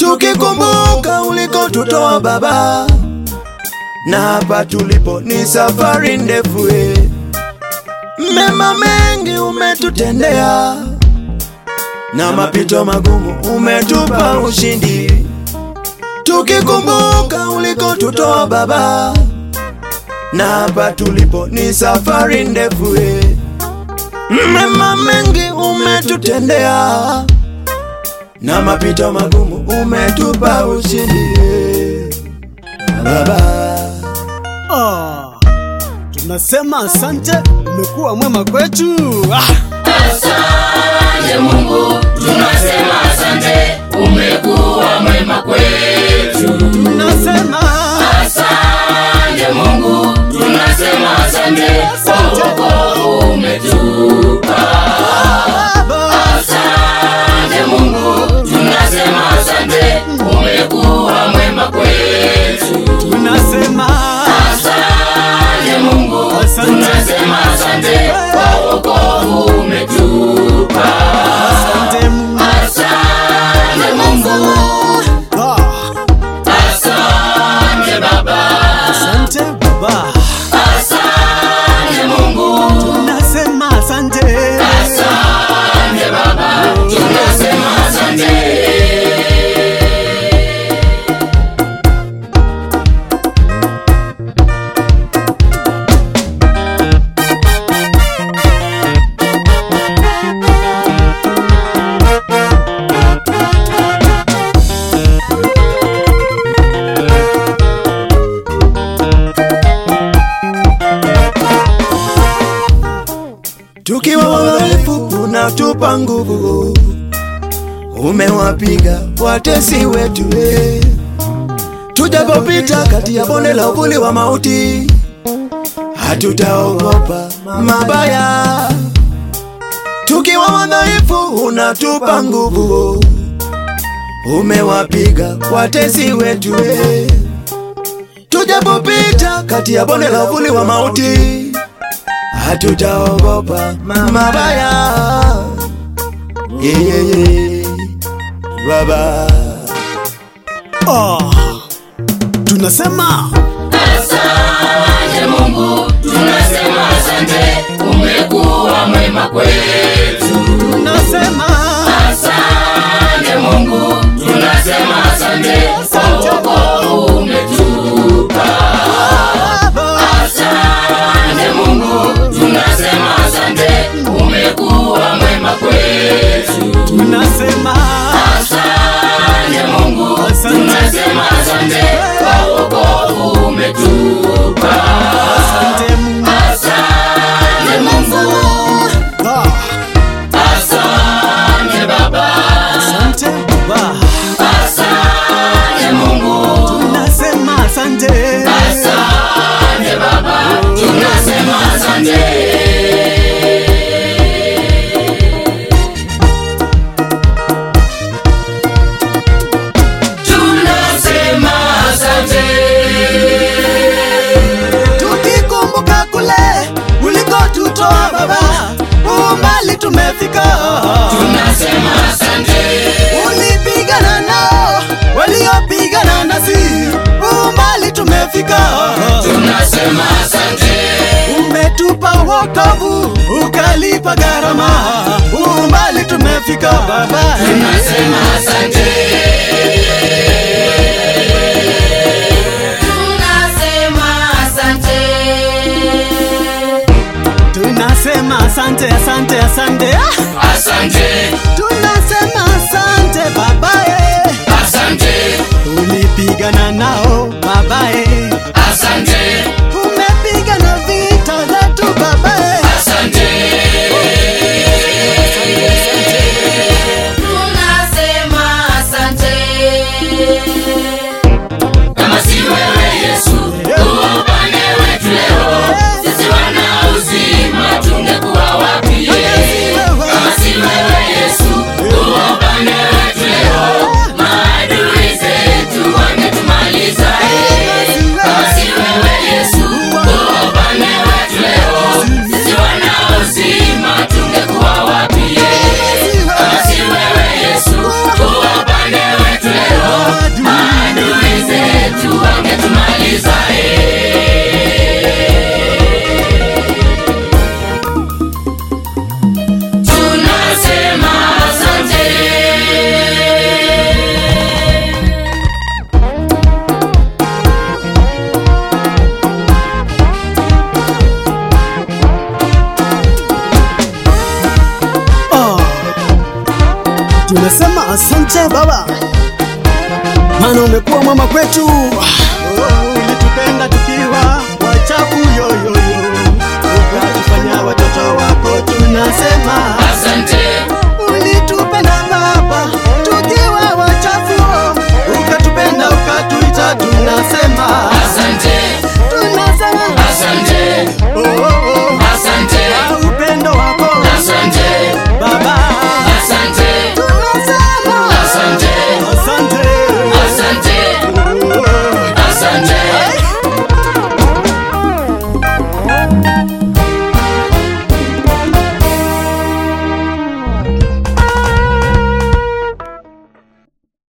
tukikumbuka ulikotutoa Baba, na hapa tulipo ni safari ndefu. eh. Mema mengi umetutendea, na mapito magumu umetupa ushindi. Tukikumbuka ulikotutoa Baba, na hapa tulipo ni safari ndefu. eh. Mema mengi umetutendea, na mapito magumu umetupa ushindi. eh. Baba, Ah, tunasema asante, umekuwa mwema kwetu. Ah, Asante Mungu, tunasema asante, umekuwa mwema kwetu. tunasema Asante Mungu, tunasema asante, kwa wokovu umetupa. Baba, Asante Mungu, tunasema asante, umekuwa mwema kwetu. tunasema Asante Mungu, Asante. tunasema asante, kwa wokovu umetupa. asante Mungu. Asante Mungu, Ah, asante Baba, asante Baba, asante Mungu, tunasema asante. asante Baba, tunasema asante. tukiwa wadhaifu unatupa nguvu, umewapiga watesi wetu eh. Tujapopita kati ya bonde la uvuli wa mauti, hatutaogopa mabaya. Tukiwa wadhaifu unatupa nguvu, umewapiga watesi wetu eh. Tujapopita kati ya bonde la uvuli wa mauti hatutaogopa mabaya. Yeah, yeah, yeah. Baba, Ah, tunasema Asante Mungu, tunasema asante, umekuwa mwema kwetu. tunasema Asante Mungu, tunasema asante, kwa wokovu umetupa. Baba, Asante Mungu, tunasema asante, umekuwa mwema kwetu. tunasema Asante Mungu, Asante. tunasema asante, kwa wokovu umetupa. asante Mungu. Asante Mungu, Ah, asante Baba, asante Baba, asante Mungu, tunasema asante. asante Baba, tunasema asante. Tunasema asante. Tukikumbuka kule ulikotutoa Baba, umbali tumefika. Tunasema asante. Ulipigana nao waliopigana nasi, umbali tumefika. Tunasema asante. Umetupa wokovu, ukalipa gharama, umbali tumefika Baba. Tunasema asante. Tunasema asante. Tunasema asante, asante, asante. Ah! Asante. Tunasema asante babae, Asante. ulipigana nao babae, Asante. umepigana vita zetu babae. Asante. Tunasema asante. Kama si wewe Yesu, upande wetu leo, sisi wana uzima tungekuwa wapi? Kama si wewe Yesu, tunasema asante Baba, maana umekuwa mwema kwetu. Oh, ulitupenda tukiwa wachafu yoyoyo, ukatufanya watoto wako. Tunasema asante ulitupenda